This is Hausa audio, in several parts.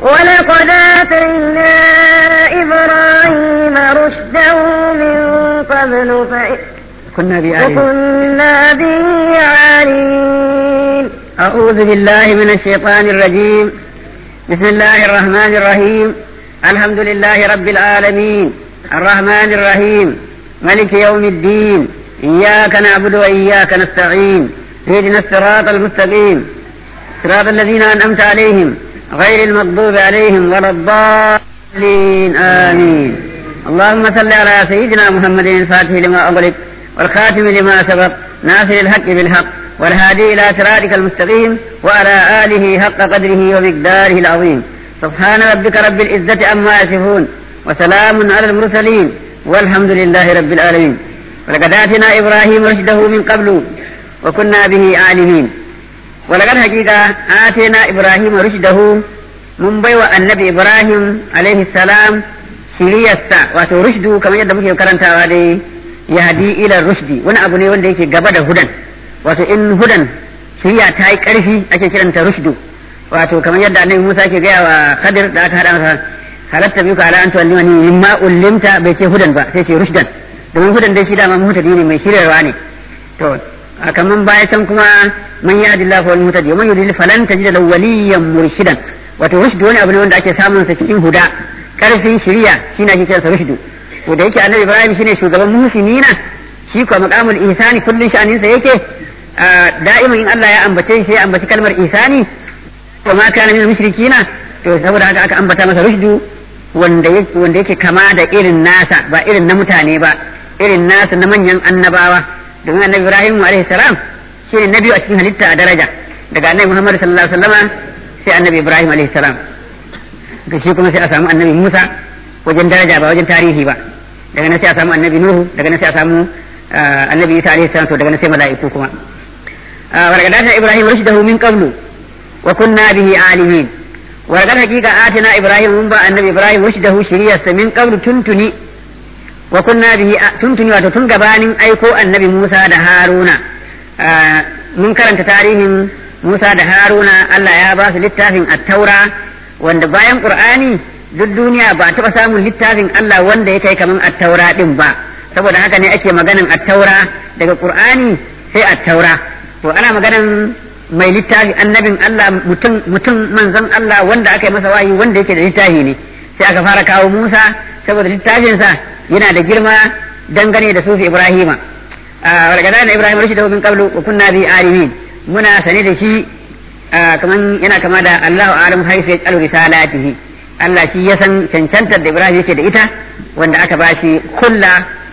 ولقد آتينا إبراهيم رشده من قبل فإ- كنا بآله وكنا به عالمين أعوذ بالله من الشيطان الرجيم بسم الله الرحمن الرحيم الحمد لله رب العالمين الرحمن الرحيم ملك يوم الدين إياك نعبد وإياك نستعين اهدنا الصراط المستقيم صراط الذين أنعمت عليهم غير المغضوب عليهم ولا الضالين آمين اللهم صل على سيدنا محمد الفاتح لما أغلق والخاتم لما سبق ناصر الحق بالحق والهادي إلى صراطك المستقيم وعلى آله حق قدره ومقداره العظيم سبحان ربك رب العزة عما يصفون وسلام على المرسلين والحمد لله رب العالمين ولقد آتنا إبراهيم رشده من قبل وكنا به عالمين ولقد حقيقة آتينا إبراهيم رشده من بيوى النبي إبراهيم عليه السلام shiriyarsa wato rushdu kamar yadda muke karantawa dai ya hadi ila rushdi wani abu ne wanda yake gaba da hudan wato in hudan shiriya ta yi karfi ake kiranta rushdu wato kamar yadda annabi Musa ke gaya wa Khadir da aka hada masa halatta biyu ka ala an tuwallimani mimma ullimta bai ce hudan ba sai ce rushdan domin hudan dai shi dama mutadi ne mai shiryarwa ne to a kaman baya can kuma man ya adilla fa wal mutadi man yudil falan tajida lahu waliyan murshidan wato rushdu wani abu ne wanda ake samun sa cikin huda karfin shiriya shine ake kiransa rushdu to da yake annabi ibrahim shine shugaban muhsinina shi ko maqamul ihsani kullun sha'anin sa yake da'iman in Allah ya ambace shi ya ambaci kalmar ihsani wa ma kana min mushrikina to saboda haka aka ambata masa rushdu wanda yake wanda yake kama da irin nasa ba irin na mutane ba irin nasa na manyan annabawa domin annabi ibrahim alaihi salam shine na biyu a cikin halitta a daraja daga annabi muhammad sallallahu alaihi wasallama sai annabi ibrahim alaihi salam ga shi kuma sai a samu annabi Musa wajen daraja ba wajen tarihi ba daga nan sai a samu annabi Nuhu daga nan sai a samu annabi Isa alaihi salam to daga nan sai mala'iku kuma wargadata Ibrahim rushdahu min qablu wa kunna bihi alimin wargad hakika atina Ibrahim mun ba annabi Ibrahim rushdahu shiriyarsa min qablu tuntuni wa kunna bihi tuntuni wato tun gabanin aiko annabi Musa da Haruna mun karanta tarihin Musa da Haruna Allah ya ba su littafin at-Taura wanda bayan qur'ani duk duniya ba taɓa samun littafin Allah wanda ya kai kaman attaura din ba saboda haka ne ake maganan attaura daga qur'ani sai attaura to ana maganan mai littafi annabin Allah mutum mutum manzon Allah wanda aka yi masa wahayi wanda yake da littafi ne sai aka fara kawo Musa saboda littafinsa yana da girma dangane da sufi Ibrahima wargada da Ibrahim rashidahu min qablu wa kunna bi alimin muna sane da shi kaman yana kama da Allahu alam haifu ya tsalu risalatihi Allah shi ya san cancantar da Ibrahim yake da ita wanda aka bashi kulla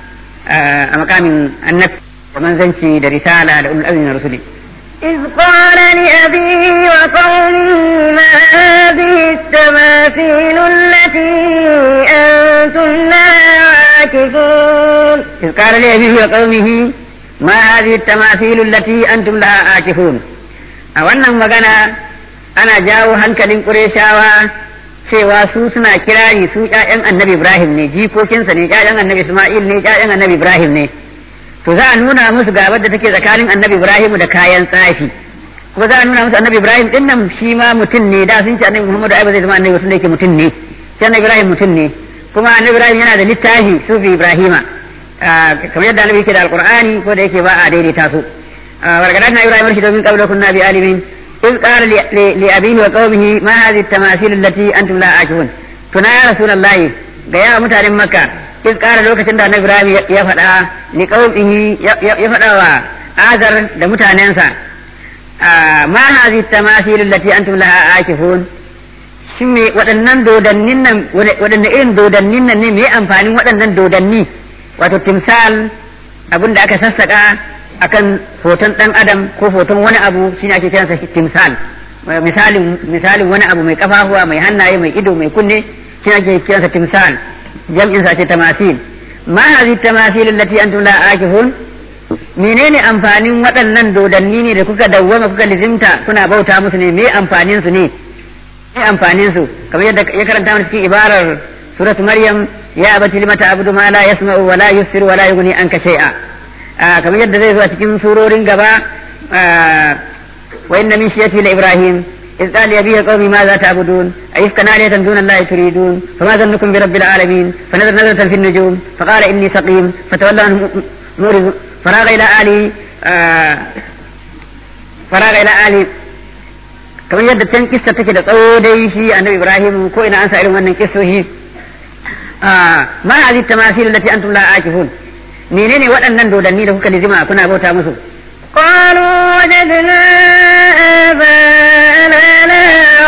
a makamin annabi da manzanci da risala da ulul azmi na rusuli إذ قال لأبيه وقومه ما هذه التماثيل التي أنتم لها عاكفون إذ قال لأبيه وقومه ما هذه التماثيل التي أنتم لها عاكفون a wannan magana ana jawo hankalin ƙureshawa cewa su suna kirari su ƴaƴan annabi Ibrahim ne jikokinsa ne ƴaƴan annabi Ismail ne ƴaƴan annabi Ibrahim ne to za a nuna musu gabar da take tsakanin annabi Ibrahim da kayan tsafi kuma za a nuna musu annabi Ibrahim din nan shi ma mutum ne da sun ce annabi Muhammadu ai ba zai zama annabi tunda yake mutum ne sai annabi Ibrahim mutum ne kuma annabi Ibrahim yana da littafi sufi Ibrahima kamar yadda annabi yake da alqur'ani ko da yake ba a daidaita su ورقدنا إبراهيم رشد من قبل كنا بعالمين إذ قال لأبيه وقومه ما هذه التماثيل التي أنتم لا عاكفون تنا يا رسول الله يا متعلم مكة إذ قال لوك تندى إبراهيم يفدى لقومه يفدى وآذر لمتعننسا ما هذه التماثيل التي أنتم لها عاكفون shin waɗannan dodannin nan waɗanne irin dodannin nan ne me amfanin waɗannan dodanni wato timsal abin da aka sassaka akan hoton dan adam ko hoton wani abu shine ake kiransa timsal misalin misalin wani abu mai kafafuwa mai hannaye mai ido mai kunne shine ake kiransa timsal jam'in sa ce tamasil ma hadhihi tamasil allati antum la akifun menene amfanin waɗannan dodanni ne da kuka dawwama kuka lizimta kuna bauta musu ne me amfanin su ne me amfanin su kamar yadda ya karanta mana cikin ibarar suratu maryam ya abati limata abudu ma la yasma'u wa la yusiru wa la yughni anka shay'a kamar yadda zai zo a cikin surorin gaba wa inna min shiyati la ibrahim إذ قال لأبيه قومي ماذا تعبدون أيفكا آلهة دون الله تريدون فما ظنكم برب العالمين فنظر نظرة في النجوم فقال إني سقيم فتولى عنه مورد فراغ إلى آله آه فراغ إلى آله kamar yadda can kissa take da tsawo dai shi annabi Ibrahim ko ina an sa irin wannan kissoshi ma hadhihi tamasil allati antum la akifun menene waɗannan dodanni da kuka lizima kuna bauta musu قالوا وجدنا آباءنا لها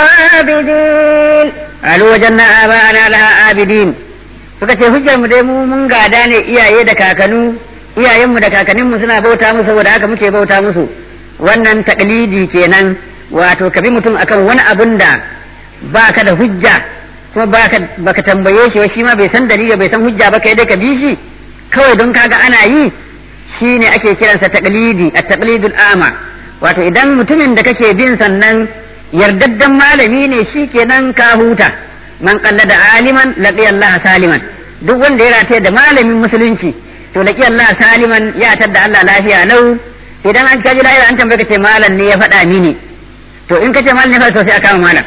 عابدين قالوا وجدنا آباءنا لها عابدين suka ce hujjar mu dai mu mun gada ne iyaye da kakanu iyayenmu da kakanninmu suna bauta musu saboda haka muke bauta musu wannan taklidi kenan wato ka bi mutum akan wani abun da baka da hujja kuma baka baka tambaye shi shi ma bai san dalili bai san hujja ba kai dai ka bi shi kawai don kaga ana yi shine ake kiransa taqlidi at-taqlidul ama wato idan mutumin da kake bin sannan yardaddan malami ne shi kenan ka huta man qallada aliman laqiya Allah saliman duk wanda ya rataye da malamin musulunci to laqiya Allah saliman ya tadda Allah lafiya lau idan an kaji lahira an tambaye ka ce malam ne ya faɗa mini to in ka ce malam ne fa to sai a kama malam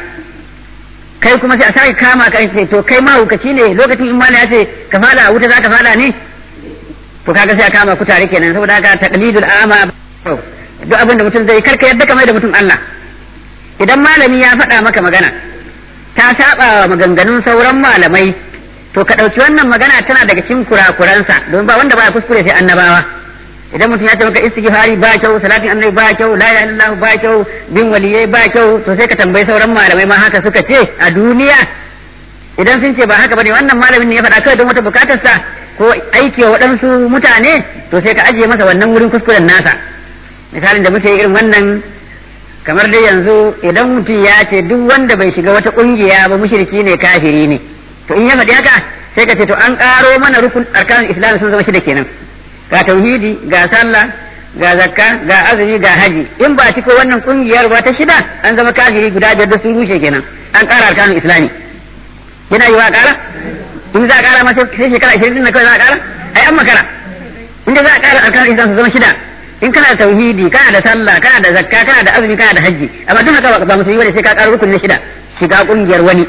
kai kuma sai a sake kama ka ce to kai mahaukaci ne lokacin in malam ya ce ka fada a wuta za ka fada ne to kaga sai a kama ku tare kenan saboda haka taqlidul ama duk abin da mutum zai karka yadda kamar da mutum Allah idan malami ya faɗa maka magana ta saba wa maganganun sauran malamai to ka ɗauki wannan magana tana daga cikin kurakuransa don ba wanda baya kuskure sai annabawa idan mutum ya ce maka istighfari ba kyau salatin annabi ba kyau la ilaha illallah ba kyau bin waliyai ba kyau to sai ka tambayi sauran malamai ma haka suka ce a duniya idan sun ce ba haka bane wannan malamin ne ya faɗa kawai don wata bukatarsa ko aiki wa waɗansu mutane to sai ka ajiye masa wannan wurin kuskuren nasa misalin da muke irin wannan kamar dai yanzu idan mutum ya ce duk wanda bai shiga wata ƙungiya ba mushriki ne kafiri ne to in ya faɗi haka sai ka ce to an ƙaro mana rukun arkanul islam sun zama shida kenan ga tauhidi ga sallah ga zakka ga azumi ga haji in ba ciko wannan ƙungiyar ba ta shida an zama kafiri guda biyar da sun rushe kenan an ƙara arkanul islami yana yi wa ƙara in za a ƙara masa sai shekara ashirin na kawai za a ƙara ai an makara inda za a ƙara arkanul islam su zama shida in kana da tauhidi kana da sallah kana da zakka kana da azumi kana da hajji amma duk haka ba musulmi bane sai ka ƙara rukun na shida shiga ƙungiyar wani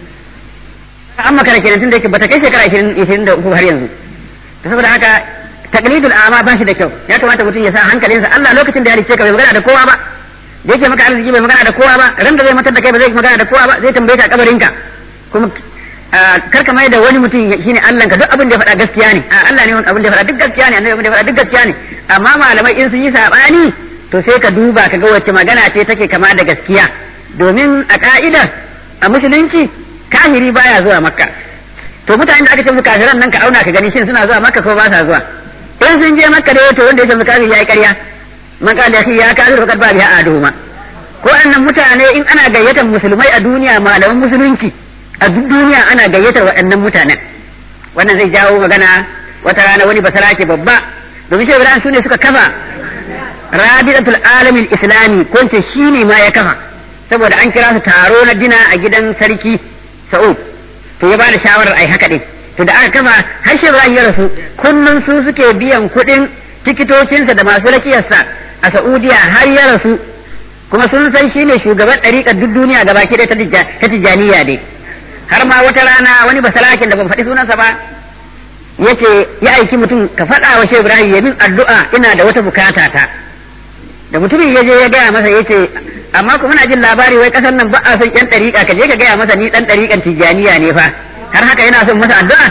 an makara kenan tun da yake bata kai shekara ashirin da uku har yanzu saboda haka taqlidul ama ba shi da kyau ya kamata mutum ya sa hankalinsa Allah lokacin da ya rice ka bai magana da kowa ba da yake maka arziki bai magana da kowa ba ran da zai matar da kai ba zai magana da kowa ba zai tambaye ka kabarinka kuma karka mai da wani mutum shine Allah ka duk abin da ya faɗa gaskiya ne a Allah ne wani abin da ya faɗa duk gaskiya ne annabi abin da ya faɗa duk gaskiya ne amma malamai in sun yi sabani to sai ka duba ka ga wacce magana ce take kama da gaskiya domin a ka'ida a musulunci kahiri baya zuwa makka to mutanen da aka ce musu kafiran nan ka auna ka gani shin suna zuwa makka ko ba sa zuwa in sun je makka dai to wanda ya ce musu kafiri yayi ƙarya man qala ya kafir faqad ba biha aduhuma ko annan mutane in ana gayyatar musulmai a duniya malaman musulunci a duk duniya ana gayyatar waɗannan mutanen wannan zai jawo magana wata rana wani basarake babba domin shi Ibrahim sune suka kafa rabidatul alamin islami ko ce shine ma ya kafa saboda an kira su taro na dina a gidan sarki Sa'ud to ya bada shawarar ai haka din to da aka kafa har shi Ibrahim ya rasu kullun su suke biyan kuɗin tikitocinsa da masu rakiyarsa a Saudiya har ya rasu kuma sun san shine shugaban ɗariƙar duk duniya gabaki ɗaya ta tijjaniya dai har ma wata rana wani basalakin da ban faɗi sunansa ba yace ya aiki mutum ka faɗa wa Shehu Ibrahim ya min addu'a ina da wata bukata ta da mutumin ya je ya gaya masa yace amma kuma na jin labari wai kasar nan ba a son yan ɗariƙa ka je ka gaya masa ni ɗan ɗariƙan tijjaniya ne fa har haka yana son masa addu'a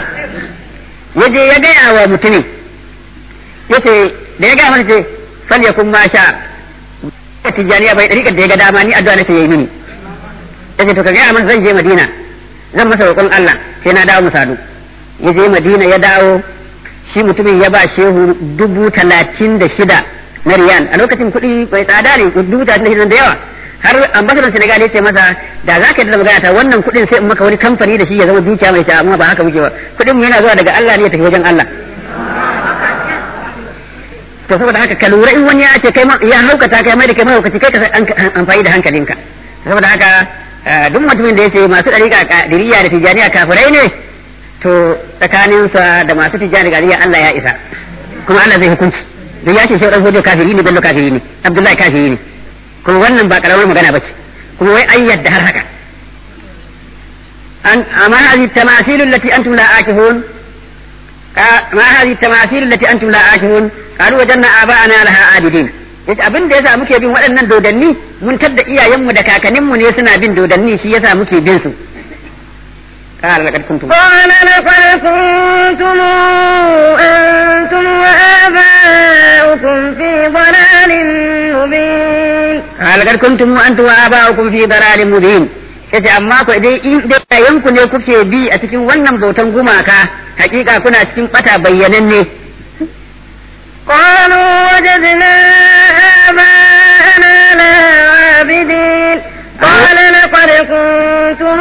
ya je ya gaya wa mutumin yace da ya gaya masa ce fal yakun ma sha tijjaniya bai ɗariƙar da ya ga dama ni addu'a nake yi mini yace to ka gaya masa zan je Madina zan masa roƙon Allah sai na dawo musadu ya je Madina ya dawo shi mutumin ya ba shehu dubu talatin da shida na riyal a lokacin kuɗi bai tsada ne dubu talatin da shida da yawa har ambasadar Senegal ya ce masa da za ka yi da magana ta wannan kuɗin sai in maka wani kamfani da shi ya zama dukiya mai sha amma ba haka muke ba kuɗin mu yana zuwa daga Allah ne ya tafi wajen Allah to saboda haka ka lura in wani ya ce kai ya haukata kai mai da kai mahaukaci kai ka amfani da hankalinka saboda haka duk mutumin da ya ce masu ɗariƙa ƙadiriya da tijjaniya kafirai ne to tsakaninsa da masu tijjani ƙadiriya Allah ya isa kuma Allah zai hukunci don ya ce shi ɗan kafiri ne bello kafiri ne abdullahi kafiri ne kuma wannan ba ƙaramar magana ba ce kuma wai an yadda har haka an amma hadhihi tamasil allati antum la akifun ma hadhihi tamasil allati antum la akifun qalu wajanna aba'ana laha abidin yace abin da yasa muke bin waɗannan dodanni mun tadda iyayenmu da kakanninmu ne suna bin dodanni shi yasa muke bin su قال لقد كنتم قال لقد كنتم أنتم وآباؤكم في ضلال مبين قال لقد كنتم أنتم وآباؤكم في ضلال مبين yace amma ku dai in dai yanku ne kuke bi a cikin wannan bautan gumaka hakika kuna cikin bata bayyananne قالوا وجدنا آباءنا لها عابدين قال لقد كنتم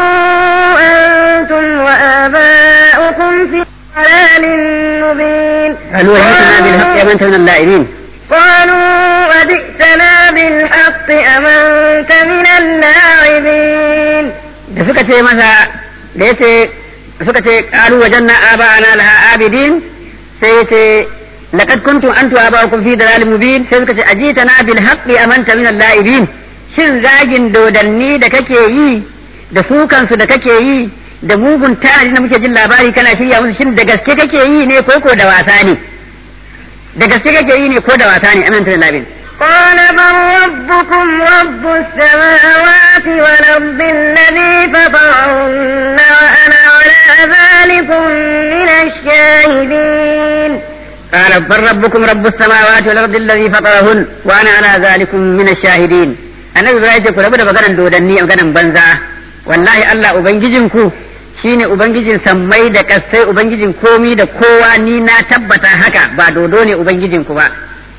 أنتم وآباؤكم في ضلال مبين قالوا وجئتنا بالحق يا من من اللاعبين قالوا وجئتنا بالحق أم أنت من اللاعبين da suka ce masa da yace suka ce qalu wajanna aba'ana laha abidin sai yace laqad kuntum antu aba'ukum fi dalalin mubin sai suka ce ajitana bil haqqi amanta min al-la'ibin shin zagin dodanni da kake yi da sukansu da kake yi da mugun tari da muke jin labari kana shirya musu shin da gaske kake yi ne ko ko da wasa ne da gaske kake yi ne ko da wasa ne amanta min al-la'ibin قال بل ربكم رب السماوات والأرض الذي فطرهن وأنا على ذلكم من الشاهدين قال بل ربكم رب السماوات والارض الذي فطرهن وانا على ذلكم من الشاهدين annabi ibrahim ce ku rabu da maganan dodanni maganan banza wallahi Allah ubangijinku shine ubangijin sammai da kasai ubangijin komi da kowa ni na tabbata haka ba dodo ne ubangijinku ba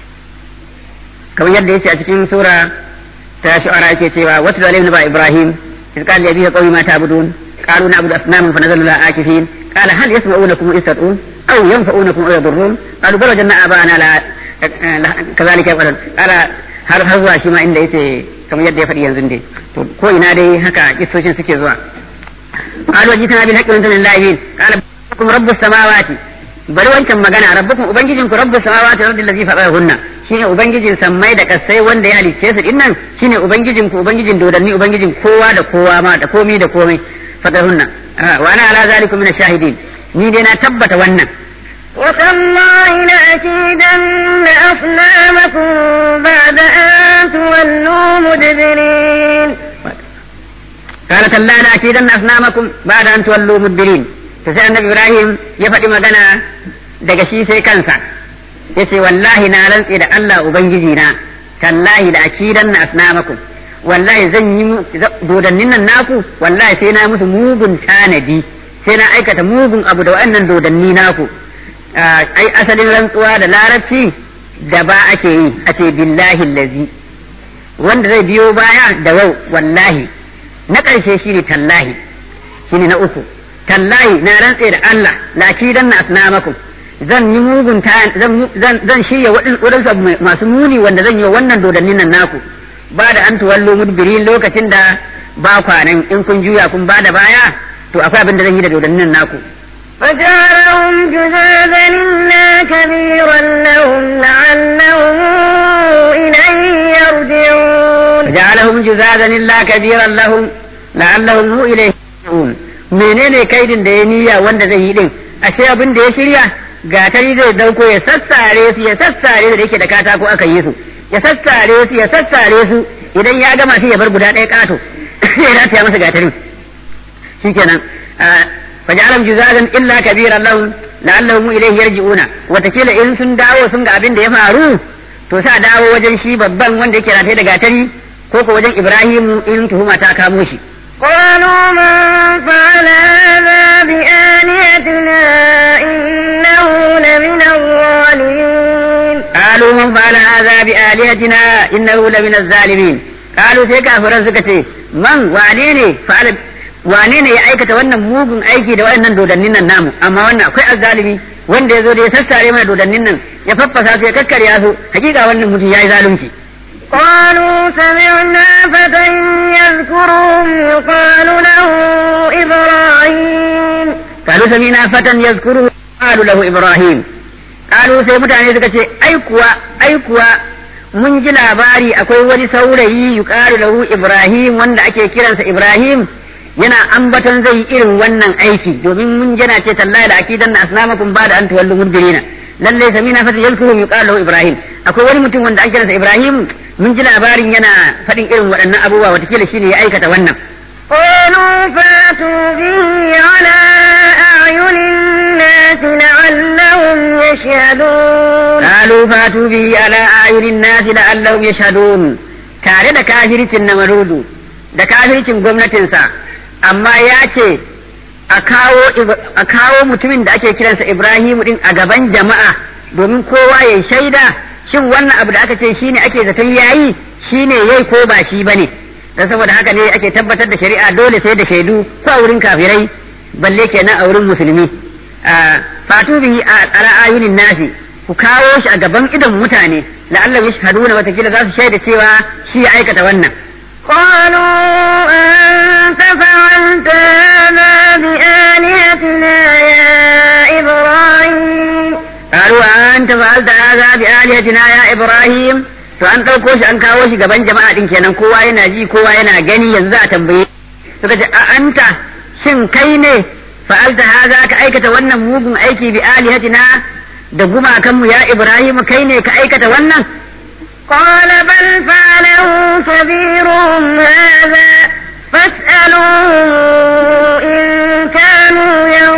kamar yadda yace a cikin sura ta shu'ara yake cewa wasu da ba ibrahim iz qala li abihi qawmi ma ta'budun qalu na'budu asnaman fa nazalu la akifin qala hal yasma'unakum iz tad'un aw yanfa'unakum aw yadurrun qalu bal wajanna abana la kazalika yaqulun qala har har zuwa shi ma inda yace kamar yadda ya faɗi yanzu dai to ko ina dai haka kissoshin suke zuwa qalu wajitana bil haqqi wa antum lillahin qala rabbukum rabbus samawati bari wancan magana rabbukum ubangijin ku rabbus samawati wal ardi allazi fatarahunna shine ubangijin sammai da kasai wanda ya halicce su dinnan shine ubangijin ku ubangijin dodanni ubangijin kowa da kowa ma da komai da komai fatarahunna wa ana ala zalikum min ash-shahidin ni dai na tabbata wannan وتالله لأكيدن أصنامكم بعد أن تولوا مدبرين قال تلا لأكيدن أصنامكم بعد أن تولوا مدبرين sai annabi Ibrahim ya faɗi magana daga shi sai kansa yace wallahi na rantse da Allah ubangiji na tallahi da akidan na asnamakum wallahi zan yi dodannin nan naku wallahi sai na musu mugun tanadi sai na aikata mugun abu da wa'annan dodanni naku ai asalin rantsuwa da larabci da ba ake yi a ce billahi lazi wanda zai biyo baya da wau wallahi na ƙarshe shine tallahi shine na uku tallahi na rantse da Allah la kidan na asnamakum zan yi mugun zan zan shirya waɗansu masu muni wanda zan yi wa wannan dodannin nan naku ba da an tuwallo mudbirin lokacin da ba kwanan in kun juya kun ba da baya to akwai abin da zan yi da dodannin nan naku فجعلهم جذاذا إلا كبيرا لهم لعلهم إليه يرجعون فجعلهم جذاذا إلا كبيرا لهم لعلهم إليه يرجعون menene kaidin da ya niyya wanda zai yi din ashe abin da ya shirya gatari zai dauko ya sassare su ya sassare su da yake da katako aka yi su ya sassare su ya sassare su idan ya gama sai ya bar guda ɗaya kato ya rataya masa gatarin shikenan fajalam juzazan illa kabiran lahum la'allahum ilayhi yarji'una watakila in sun dawo sun ga abin da ya faru to sa dawo wajen shi babban wanda yake rataye da gatari ko ko wajen Ibrahimu in tuhuma ta kamo shi قالوا من فعل هذا بآلهتنا إنه لمن الظالمين قالوا من فعل هذا بآلهتنا إنه لمن الظالمين قالوا sai kafiran suka ce man wane ne fa'ala wane ne ya aikata wannan mugun aiki da waɗannan dodannin nan namu amma wannan akwai azzalimi wanda ya zo da ya sassare mana dodannin nan ya faffasa su ya kakkarya su hakika wannan mutum ya yi zalunci قالوا سمعنا فتى يذكرهم يقال له إبراهيم قالوا سمعنا فتى يذكره قالوا له إبراهيم قالوا sai mutane suka ce ai kuwa ai kuwa mun ji labari akwai wani saurayi yuqalu lahu Ibrahim wanda ake kiransa Ibrahim yana ambaton zai yi irin wannan aiki domin mun jana ce tallahi da akidan na asnamakum ba da an tuwallu mudbirina lalle samina fata yalkuhum yuqalu lahu Ibrahim akwai wani mutum wanda ake kiransa Ibrahim mun ji labarin yana faɗin irin waɗannan abubuwa watakila shine ya aikata wannan قالوا فاتوا به على أعين الناس لعلهم يشهدون قالوا فاتوا به على أعين الناس لعلهم يشهدون tare da kafircin na marudu da kafircin gwamnatinsa amma ya ce a kawo mutumin da ake kiransa Ibrahimu din a gaban jama'a domin kowa ya shaida shin wannan abu da aka ce shine ake zaton yayi shine yayi ko ba shi bane dan saboda haka ne ake tabbatar da shari'a dole sai da shaidu ko a wurin kafirai balle kenan a wurin musulmi fatu bihi ala ayunin nasi ku kawo shi a gaban idon mutane la'alla yashhaduna watakila za su shaida cewa shi ya aikata wannan قالوا أنت فعلت هذا بآلهتنا يا إبراهيم قالوا أنت فعلت هذا بآلهتنا يا إبراهيم to an ɗauko shi an kawo shi gaban jama'a ɗin kenan kowa yana ji kowa yana gani yanzu a tambaye suka ce a anta shin kai ne fa'alta haza ka aikata wannan mugun aiki bi alihatina da gumakanmu ya Ibrahim kai ne ka aikata wannan قال بل فعله كبيرهم هذا فاسألوهم إن كانوا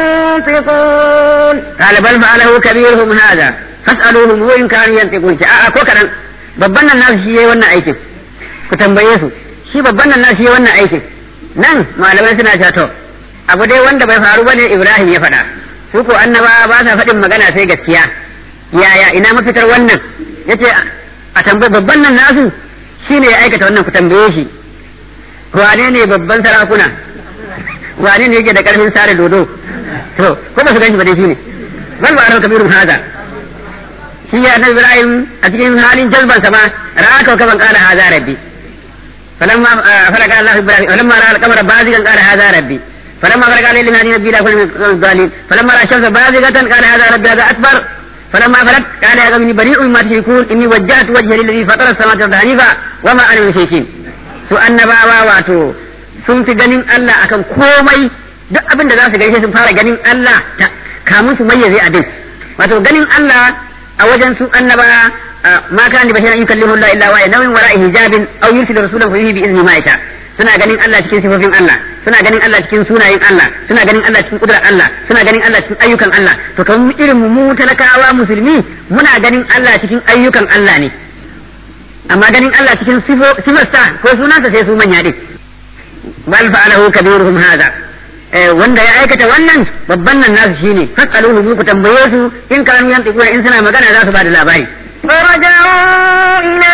ينطقون قال بل فعله كبيرهم هذا فاسألوهم وإن كانوا ينطقون a'a ko kadan babban nan nasu shi yayi wannan aikin ku tambaye su shi babban nan nasu yayi wannan aikin nan malamai suna cewa to abu dai wanda bai faru bane Ibrahim ya faɗa su ko annaba ba sa faɗin magana sai gaskiya yaya ina mafitar wannan yace a tambayi babban nan nasu shine ya aikata wannan ku tambaye shi wane ne babban sarakuna wane ne yake da karfin sare dodo to ko ba su ganshi ba dai shine bal ba arau kabirun haza shi ya annabi Ibrahim a cikin halin jazban sa ma ra'a ka kaman qala haza rabbi falamma falaka Allah Ibrahim falamma ra'a al-qamara bazigan qala haza rabbi فلما فرق عليه لما نبي لا كل من الظالمين فلما راى الشمس بازغة قال هذا ربي هذا اكبر فلما فلت قال يا قوم اني بريء مما تشركون اني وجهت وجهي للذي فطر السماوات والارض حنيفا وما انا من المشركين su annabawa wato sun fi ganin Allah akan komai duk abin da za su gaishe sun fara ganin Allah kamun su mayyaze abin wato ganin Allah a wajen su annaba ma kana basharan yukallimu Allah illa wa nawin wara'i hijabin aw yursilu rasulan fa yuhi bi izni ma yasha suna ganin Allah cikin sifofin Allah suna ganin Allah cikin sunayen Allah suna ganin Allah cikin kudrar Allah suna ganin Allah cikin ayyukan Allah to kamar irin mu talakawa musulmi muna ganin Allah cikin ayyukan Allah ne amma ganin Allah cikin sifarsa ko sunansa sai su manya din bal fa'alahu kabiruhum hadha wanda ya aikata wannan babban nan nasu shine fasaluhu ku tambaye su in kanu yantiquna in suna magana za su ba da labari فرجعوا إلى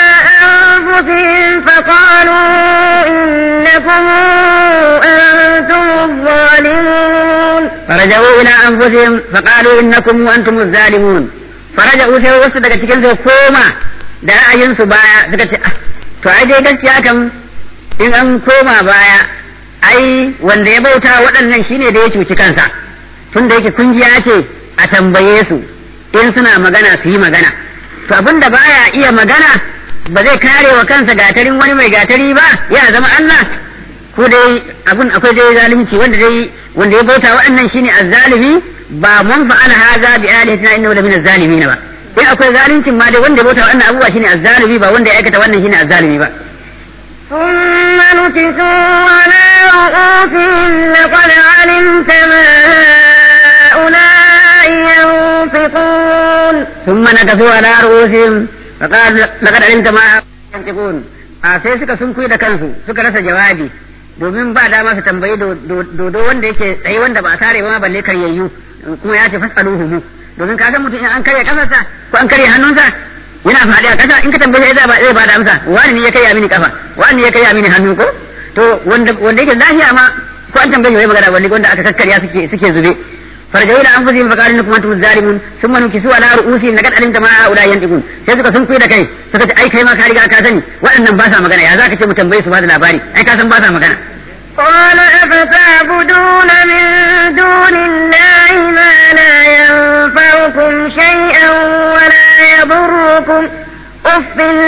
أنفسهم فقالوا إنكم أنتم الظالمون فرجعوا إلى أنفسهم فقالوا إنكم وأنتم الظالمون فرجعوا sai wasu daga cikin su koma da ra'ayinsu baya suka ce to ai dai gaskiya kam in an koma baya ai wanda ya bauta waɗannan shine da ya cuci kansa tun da yake kungiya ce a tambaye su in suna magana su yi magana to abin da baya iya magana ba zai kare wa kansa gatarin wani mai gatari ba ya zama Allah ko dai abun akwai dai zalunci wanda dai wanda ya bauta waɗannan shine azzalimi ba mun fa'ala haza bi alihatina innahu la min azzalimin ba in akwai zaluncin ma dai wanda ya bauta waɗannan abubuwa shine azzalimi ba wanda ya aikata wannan shine azzalimi ba ثم نكسوا على رؤوسهم لقد علمت ما هؤلاء ينطقون ثم نكسوا على رؤوسهم فقال لقد علمت ما ينطقون a sai suka sunkuyi da kansu suka rasa jawabi domin ba dama su tambayi dodo wanda yake tsaye wanda ba a sare ba ma balle karyayyu kuma ya ce fasaluhu mu domin ka san mutum in an karya kafarsa ko an karya hannunsa yana faɗi a ƙasa in ka tambaye zai ba zai ba da amsa wani ne ya karya mini kafa wani ne ya karya mini hannu ko to wanda wanda yake lafiya ma ko an tambaye wai magana wanda wanda aka kakkarya suke suke zube farjau da anfusihim fa qalu innakum antum zalimun thumma nukisu ala ru'usihim laqad alimta ma haula yantiqun sai suka sun da kai suka ce ai kai ma ka riga ka sani waɗannan ba sa magana ya zaka ce mu tambaye su ba da labari ai ka san ba sa magana قال أفتعبدون من دون الله ما لا ينفعكم شيئا ولا يضركم أف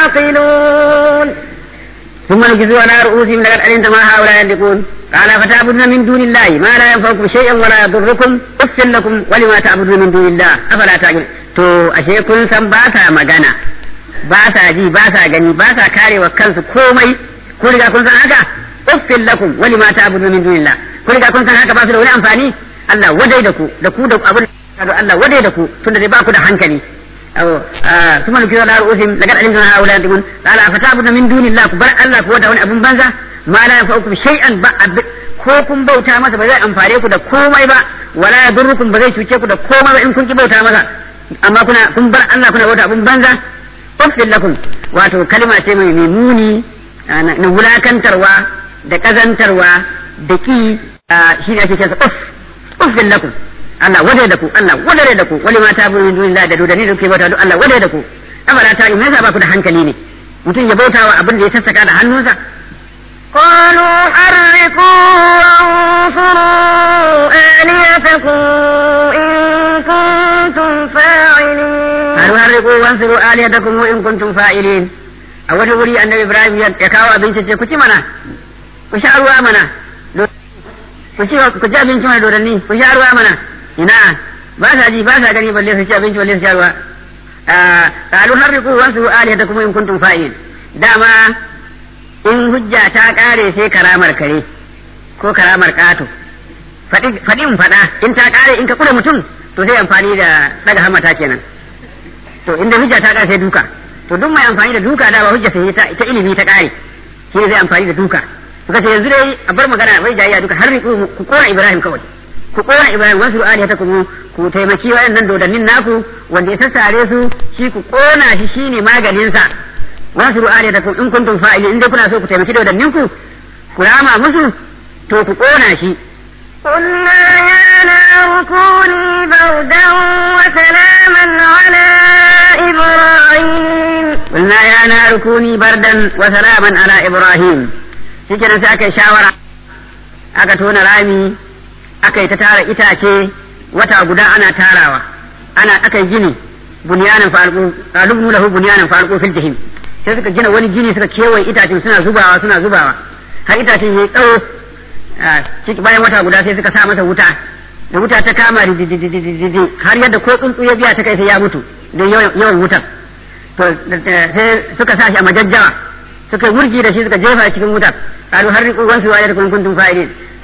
تعقلون ثم نكسوا على رؤوسهم لقد علمت ما هؤلاء ينطقون قال فتعبدون من دون الله ما لا ينفعكم شيئا ولا يضركم اف لكم ولما تعبدون من دون الله افلا تعقلون to ashe kun san ba sa magana ba sa ji ba sa gani ba sa karewa kansu komai ko riga kun san haka uffin lakum wali ma ta'budu min dunillah ko riga kun san haka ba su da wani amfani Allah wadai da ku da ku da abin da Allah wadai da ku tunda dai ba ku da hankali aw kuma nuki da ru'usim laqad alimna haula yantimun qala afatabuna min dunillah ku bar Allah ku da wani abun banza ma la yanfa'ukum shay'an ba ko kun bauta masa ba zai amfare ku da komai ba wala yadurrukum ba zai cuce ku da komai ba in kun ki bauta masa amma kuna kun bar Allah kuna bauta abun banza uffin lakum wato kalma ce mai muni na wulakantarwa da kazantarwa da ki shi ne ake cewa uff uffin lakum Allah wadai da ku Allah wadai da ku wali ma ta bu min dunillah da dodani da kuke bauta duk Allah wadai da ku amara ta me yasa ba ku da hankali ne mutum ya bauta wa abin da ya sassaka da hannunsa قالوا حرقوا وانصروا آلهتكم إن كنتم فاعلين قالوا حرقوا وانصروا آلهتكم إن كنتم فاعلين a wata wuri annabi ibrahim ya kawo abinci ce ku ci mana ku sha ruwa mana ku ci ku ci abinci mana dodanni ku sha ruwa mana ina ba sa ji ba sa gani balle su ci abinci balle su sha ruwa qalu harriqu wansuru alihatakum in kuntum fa'ilin dama in hujja ta kare sai karamar kare ko karamar kato faɗi in faɗa in ta kare in ka kula mutum to sai amfani da daga hamata kenan to inda hujja ta kare sai duka to duk mai amfani da duka da ba hujja sai ta ita ilimi ta kare shi ne zai amfani da duka suka ce yanzu dai a bar magana bai jayya duka har ku kora Ibrahim kawai ku kora Ibrahim wasu ali ta kuma ku taimaki waɗannan dodannin naku wanda ya sassare su shi ku kona shi shine maganin sa wasu ali ta in kuntum fa'ili in dai kuna so ku taimaki dodannin ku ku rama musu to ku kona shi قلنا يا نار كوني بردا وسلاما على إبراهيم قلنا يا نار كوني بردا وسلاما على إبراهيم shikenan sai aka yi shawara aka tona rami aka yi ta tara itace wata guda ana tarawa ana aka yi gini bunyanan farko qalubnu lahu bunyanan farko fil jahim sai suka gina wani gini suka kewaye itacen suna zubawa suna zubawa har itacen yayi tsawo ciki bayan wata guda sai suka sa masa wuta da wuta ta kama ridididididi har yadda ko tsuntsu ya biya ta kai sai ya mutu don yawan wutar to sai suka sa shi a majajjawa suka wurgi da shi suka jefa cikin wutar kalu har riƙo wasu waye da kun kuntum fa'ilin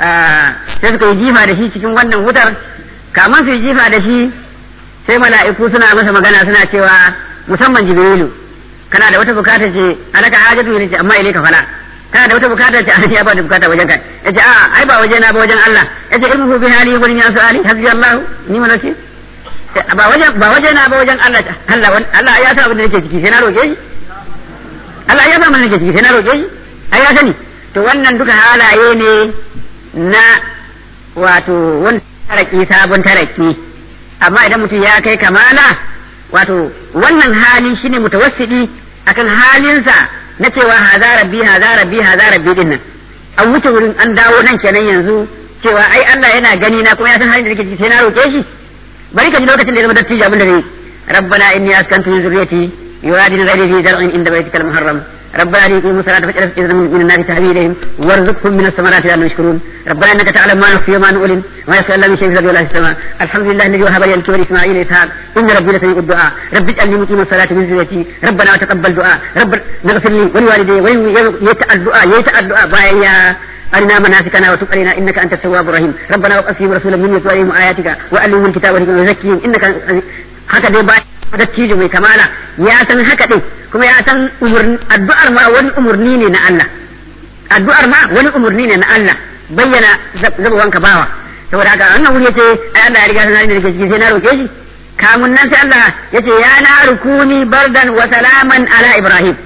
sai suka yi jifa da shi cikin wannan wutar kaman su yi jifa da shi sai mala'iku suna masa magana suna cewa musamman jibrilu kana da wata bukata ce alaka hajatu ne ce amma ile ka fala kana da wata bukata ce an ya ba da bukata wajen kai yace a ai ba waje na ba wajen Allah yace ilmu bi hali gurin ya su'ali hasbi Allah ni ma nace ba wajen ba waje na ba wajen Allah Allah Allah ya san abin da nake ciki sai na roke shi Allah ya san abin da nake ciki sai na roke shi ai ya sani to wannan duka halaye ne na wato wani taraki sabon taraki amma idan mutum ya kai kamala wato wannan hali shine mutawassidi akan halinsa na cewa haza rabbi haza rabbi haza rabbi din nan an wuce wurin an dawo nan kenan yanzu cewa ai Allah yana gani na kuma ya san halin da nake ciki sai na roke shi bari ka ji lokacin da ya zama dattijo abin da zai rabbana inni askantu min zurriyati yuradin ghairi fi zar'in inda baitikal muharram ربنا ليقيموا الصلاة فاجعل إذا من الناس تهوي إليهم وارزقهم من الثمرات لعلهم يشكرون ربنا إنك تعلم ما نخفي وما نعلن وما يسأل من شيء في الأرض ولا في السماء الحمد لله الذي وهب لي الكبر إسماعيل إسحاق إن ربي لسميع الدعاء رب اجعلني مقيم الصلاة من ذريتي ربنا وتقبل دعاء رب اغفر لي ولوالدي ويتأل الدعاء يتأل الدعاء بايا أرنا مناسكنا وتب علينا إنك أنت التواب الرحيم ربنا وقفهم رسولا من يتلو عليهم آياتك وألهم الكتاب والحكمة وزكيهم إنك haka dai bayan dattijo mai kamala ya san haka din kuma ya san addu'ar ma wani umurni ne na Allah addu'ar ma wani umurni ne na Allah bayyana zaba wanka bawa saboda haka wannan wuri yace ai Allah ya riga sanar da ciki sai na roke shi kamun nan sai Allah yace ya na rukuni bardan wa salaman ala ibrahim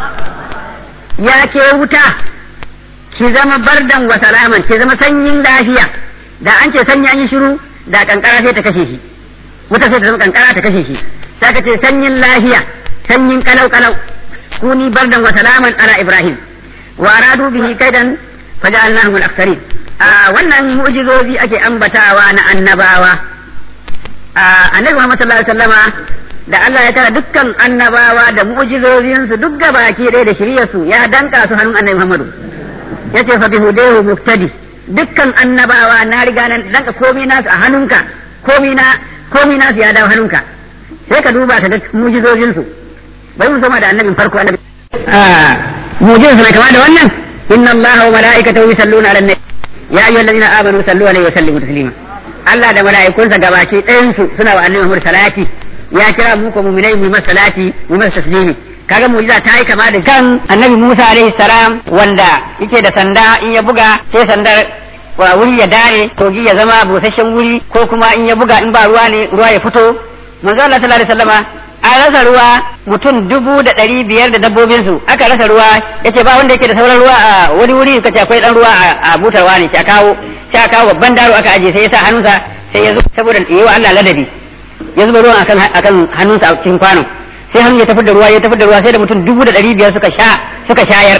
ya ke wuta ki zama bardan wa salaman ki zama sanyin lafiya da an ce sanya an yi shiru da kankara sai ta kashe shi wuta sai ta zama kankara ta kashe shi sai ka ce sanyin lafiya sanyin kalau kalau kuni bardan wa salaman ala ibrahim wa aradu bihi kaidan faja'alnahum al-aktharin a wannan mu'jizozi ake ambatawa na annabawa a annabi Muhammad sallallahu alaihi wasallama da Allah ya tara dukkan annabawa da mu'jizozinsu duk gabaki ɗaya da shiryarsu ya danka su hannun annabi Muhammadu yace fa bihudehu muftadi dukkan annabawa na riga nan danka komai nasu a hannunka komai na komai nasu ya dawo hannunka sai ka duba ka ga mu'jizozinsu bai mu sama da annabin farko annabi ah mu'jizarsa mai kama da wannan inna Allah wa mala'ikatahu yusalluna 'alan nabi ya ayyuhallazina amanu sallu alaihi wa sallimu taslima Allah da mala'ikunsa gabaki ɗayansu suna wa annabi Muhammad salati ya kira mu ko mu'minai mu masa salati mu masa taslimi kaga mu'jiza ta yi kama da kan annabi Musa alaihi salam wanda yake da sanda in ya buga sai sandar wa wuri ya dare kogi ya zama busasshen wuri ko kuma in ya buga in ba ruwa ne ruwa ya fito manzo Allah sallallahu alaihi wasallama an rasa ruwa mutum dubu da ɗari biyar da dabbobinsu aka rasa ruwa yace ba wanda yake da sauran ruwa a wani wuri kace akwai dan ruwa a butarwa ne a kawo sai aka kawo babban daro aka aje sai ya sa hannunsa sai ya zo saboda yi wa Allah ladabi ya zuba ruwan akan akan hannunsa a cikin kwano sai hannu ya tafi da ruwa ya tafi da ruwa sai da mutum dubu da ɗari biyar suka sha suka shayar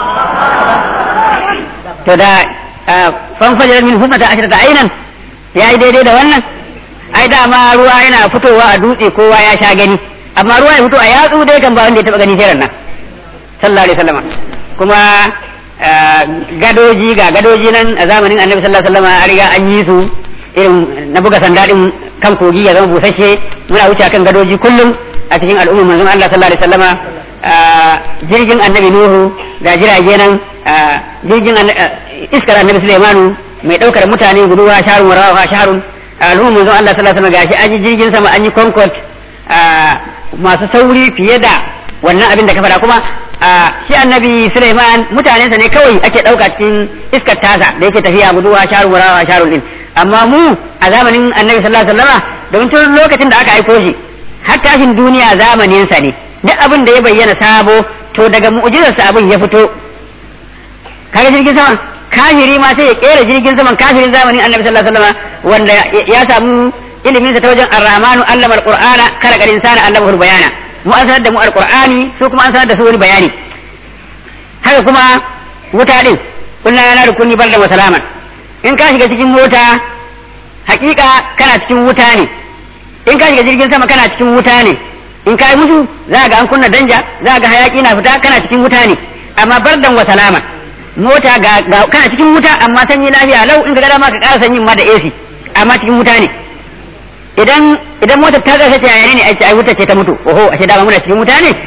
to da fanfajar min humata ashirata ainan ya yi daidai da wannan ai dama ruwa yana fitowa a dutse kowa ya sha gani amma ruwa ya fito a yatsu dai kan ba wanda ya taba gani sai nan sallallahu alaihi wasallam kuma gadoji ga gadoji nan a zamanin annabi sallallahu alaihi wasallam a riga an yi su irin na buga sanda din kan kogi ya zama busasshe muna wuce kan gadoji kullum a cikin al'ummar manzon Allah sallallahu alaihi wasallama jirgin annabi Nuhu da jirage nan jirgin iskar annabi Sulaimanu mai daukar mutane guduwa sharun warawa sharun al'ummar manzon Allah sallallahu alaihi wasallama gashi an yi jirgin sama an yi concord masu sauri fiye da wannan abin da ka faɗa kuma shi annabi Sulaiman mutanensa ne kawai ake ɗauka cikin iskar tasa da yake tafiya guduwa sharun warawa sharun din amma mu a zamanin annabi sallallahu alaihi wasallama domin tun lokacin da aka aiko shi har tashin duniya zamanin sa ne duk abin da ya bayyana sabo to daga mu'jizar sa abin ya fito kaga jirgin sama kafiri ma sai ya kera jirgin saman kafirin zamanin annabi sallallahu alaihi wasallama wanda ya samu ilimin sa ta wajen ar-rahmanu allama al-qur'ana kala garin sana allama bayana mu an sanar da mu al-qur'ani su kuma an sanar da su wani bayani haka kuma wuta din kullana yana da kunni barda wa salaman in ka shiga cikin mota hakika kana cikin wuta ne in ka shiga jirgin sama kana cikin wuta ne in ka yi musu za ga an kunna danja za ga hayaki na fita kana cikin wuta ne amma bardan wa salama mota ga, kana cikin wuta amma sanyi lafiya lau in ka ga dama ka ƙara sanyin ma da AC amma cikin wuta ne idan idan motar ta ƙarshe ta yayane ne ai wuta ce ta mutu oho ashe dama muna cikin wuta ne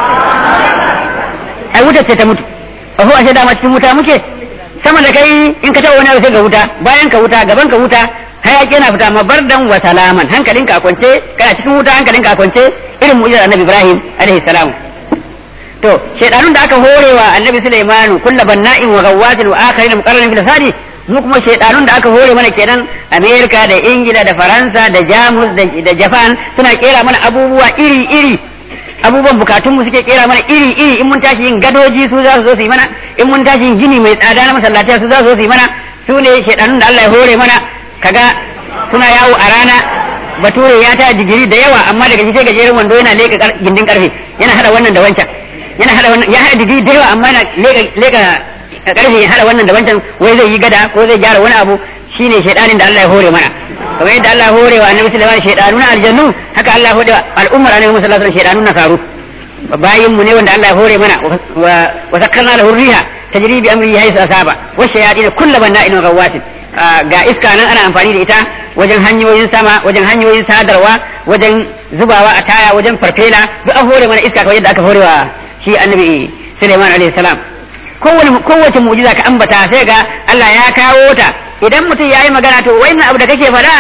ai wuta ce ta mutu oho ashe dama cikin wuta muke sama da kai in ka taɓa wani abu sai ga wuta bayan ka wuta gaban ka wuta hayaki yana fita amma bardan wa salaman hankalinka a kwance kana cikin wuta hankalinka a kwance irin mu'jizar annabi Ibrahim alaihi salam to shaydanun da aka horewa annabi Sulaimanu kullu banna'in wa gawwatin wa akharin muqarranin fil sadi mu kuma shaydanun da aka hore mana kenan Amerika da Ingila da Faransa da Jamus da Japan suna kera mana abubuwa iri iri abubuwan bukatunmu suke kera mana iri iri in mun tashi yin gadoji su za su zo su yi mana in mun tashi yin gini mai tsada na masallatai su za su zo su yi mana su ne shaidanun da Allah ya hore mana kaga suna yawo a rana bature ya ta digiri da yawa amma daga shi sai gajeren wando yana leka gindin karfe yana hada wannan da wancan yana hada wannan ya hada digiri da yawa amma yana leka leka karfe ya hada wannan da wancan wai zai yi gada ko zai gyara wani abu shine shaidanin da Allah ya hore mana kamar yadda Allah hore wa annabi sallallahu alaihi wasallam shaydanu na aljannu haka Allah hore wa al'ummar annabi sallallahu alaihi wasallam shaydanu na karu bayin mu ne wanda Allah ya hore mana wa sakkarna lahu riha tajri bi amri haythu asaba wa shayatin kullu banna'in wa gawatin ga iska nan ana amfani da ita wajen hanyoyin sama wajen hanyoyin sadarwa wajen zubawa a taya wajen farfela duk an hore mana iska kamar yadda aka hore wa shi annabi Sulaiman alaihi salam kowane kowace mu'jiza ka ambata sai ga Allah ya kawo ta idan mutum ya yi magana to wannan abu da kake faɗa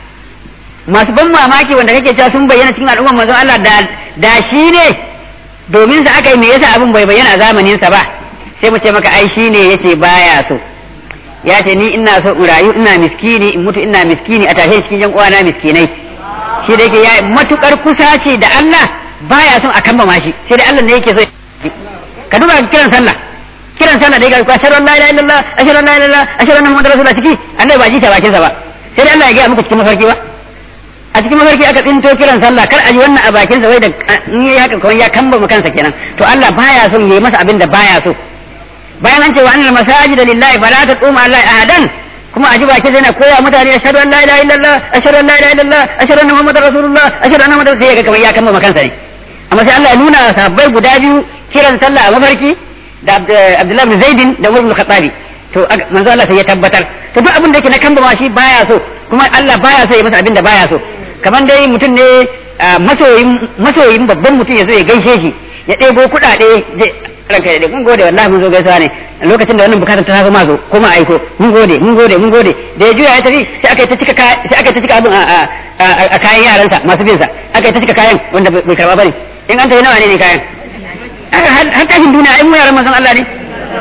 masu ban mamaki wanda kake cewa sun bayyana cikin al'ummar manzon Allah da da shi ne domin sa aka yi me yasa abin bai bayyana a zamanin sa ba sai mu ce maka ai shi ne yace baya so ya ce ni ina so in rayu ina miskini in mutu ina miskini a tashe cikin yan uwana miskinai shi da yake ya matukar kusa ce da Allah baya son a kamba shi sai da Allah ne yake so ka duba kiran sallah kiran sallah da ya ga ashhadu an la ilaha illallah ashhadu an la ilaha illallah ashhadu anna muhammadar rasulullah ciki annabi ba ji ta bakin sa ba sai dai Allah ya ga muku cikin mafarki ba a cikin mafarki aka tsinto kiran sallah kar a ji wannan a bakin sa wai da in yayi haka kawai ya kamba mu kansa kenan to Allah baya son yayi masa abin da baya so bayan an ce wa annal masajid lillahi fala taqum Allah ahadan kuma a ji baki zai na koya mutane ashhadu an la ilaha illallah ashhadu an la ilaha illallah ashhadu anna muhammadar rasulullah ashhadu anna muhammadar sai ya ga kamar ya kama kansa ne amma sai Allah ya nuna sahabbai guda biyu kiran sallah a mafarki da Abdullahi bin Zaidin da Umar bin Khattabi to manzo Allah sai ya tabbatar to duk abin da yake na kamba ma shi baya so kuma Allah baya so ya masa abin da baya so kamar dai mutum ne masoyin masoyin babban mutum ya zo ya gaishe shi ya ɗebo kuɗaɗe ranka da mun gode wallahi mun zo gaisuwa ne lokacin da wannan bukatar ta ma zo kuma aiko mun gode mun gode mun gode da ya juya ya tafi sai aka ta cika sai aka ta cika abin a kayan yaransa masu bin sa aka ta cika kayan wanda bai karba bane in an tafi nawa ne ne kayan har tashin duniya ai mu yaran manzon Allah ne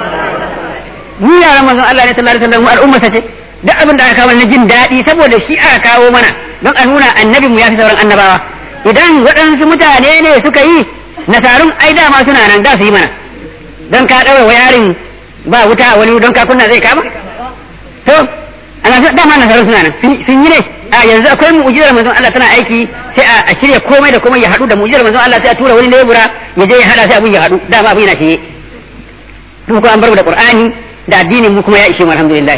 mu yaran manzon Allah ne sallallahu alaihi wasallam al'umma ce duk abin da aka kawo na jin daɗi saboda shi aka kawo mana don a nuna annabinmu ya fi sauran annabawa idan waɗansu mutane ne suka yi nasarun ai dama suna nan da su yi mana don ka ɗaura wa yarin ba wuta a wani don ka kunna zai kama to ana dama nasarun suna nan sun yi ne a yanzu akwai mu'jizar manzon Allah tana aiki sai a shirya komai da komai ya haɗu da mu'jizar manzon Allah sai a tura wani lebura ya je ya haɗa sai abin ya haɗu dama abin yana shiye to ko an bar da Qur'ani da addinin mu kuma ya ishe mu alhamdulillah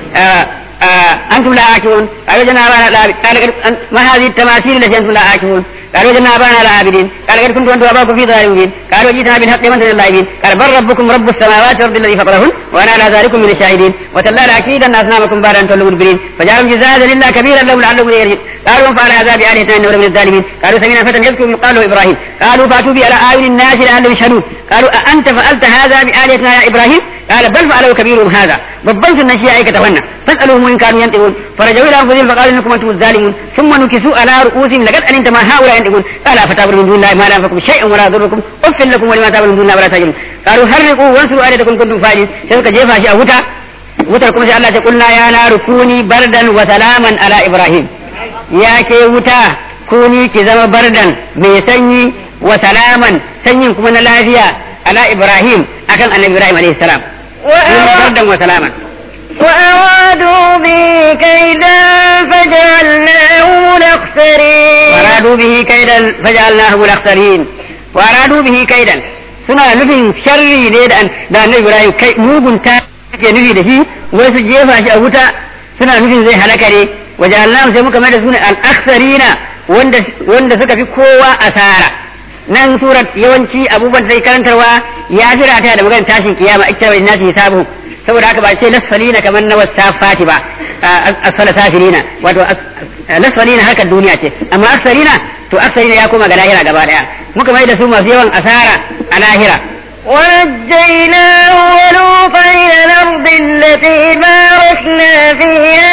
أنتم لا آكلون قالوا جنا أبانا لا قال ما هذه التماثيل التي أنتم لا آكلون قالوا جنا أبانا لا عابدين قال قد كنتم أنتم أباكم في ضلال مبين قالوا جئتنا بالحق من اللاعبين قال بل ربكم رب السماوات والأرض الذي فطرهن وأنا على ذلك من الشاهدين وتلا لأكيدن أصنامكم بعد أن تولوا مدبرين فجعلهم جزاء لله كبيرا لهم لعلهم يرجعون قالوا من فعل هذا بآلهتنا إنه لمن الظالمين قالوا سمعنا فتى يذكر قالوا إبراهيم قالوا فأتوا به على أعين الناس لعلهم يشهدون قالوا أأنت فعلت هذا بآلهتنا يا إبراهيم قال بل فعله كبيرهم هذا babban sun shi aikata wannan fasaluhum in kanu yantiqun farajau ila anfusihim faqalu innakum antum zalimun thumma nukisu ala ru'usihim laqad alimta ma haula yantiqun qala fatabru min dunillahi ma la yanfa'ukum shay'an wa la yadurrukum uffil lakum wa lima ta'malun min dunillahi wa la tajidun qalu harriqu wansuru ayatakum kuntum fa'ilin sai suka jefa shi a wuta wutar kuma sai Allah ya kulna ya na rukuni bardan wa salaman ala ibrahim ya ke wuta kuni ki zama bardan mai sanyi wa salaman sanyin kuma na lafiya ala ibrahim akan annabi ibrahim alaihi salam بردا وسلاما وأرادوا به كيدا فجعلناهم الأخسرين وأرادوا به كيدا فجعلناهم الأخسرين وأرادوا به كيدا suna nufin sharri ne da da annabi Ibrahim kai mugun ta ke nufi da shi wai su jefa shi a wuta suna nufin zai halaka ne waje Allah sai muka mai da suna al-aksarina wanda wanda suka fi kowa asara nan surat yawanci abubuwan da zai karantarwa ya jira ta da maganar tashin kiyama ita bai nasi hisabu saboda haka ba ce lasfalina kamar na wasafati ba asfala safirina wato lasfalina harkar duniya ce amma aksarina to aksarina ya koma ga lahira gaba daya muka mai da su masu yawan asara a lahira ونجيناه ولوطا إلى الأرض التي باركنا فيها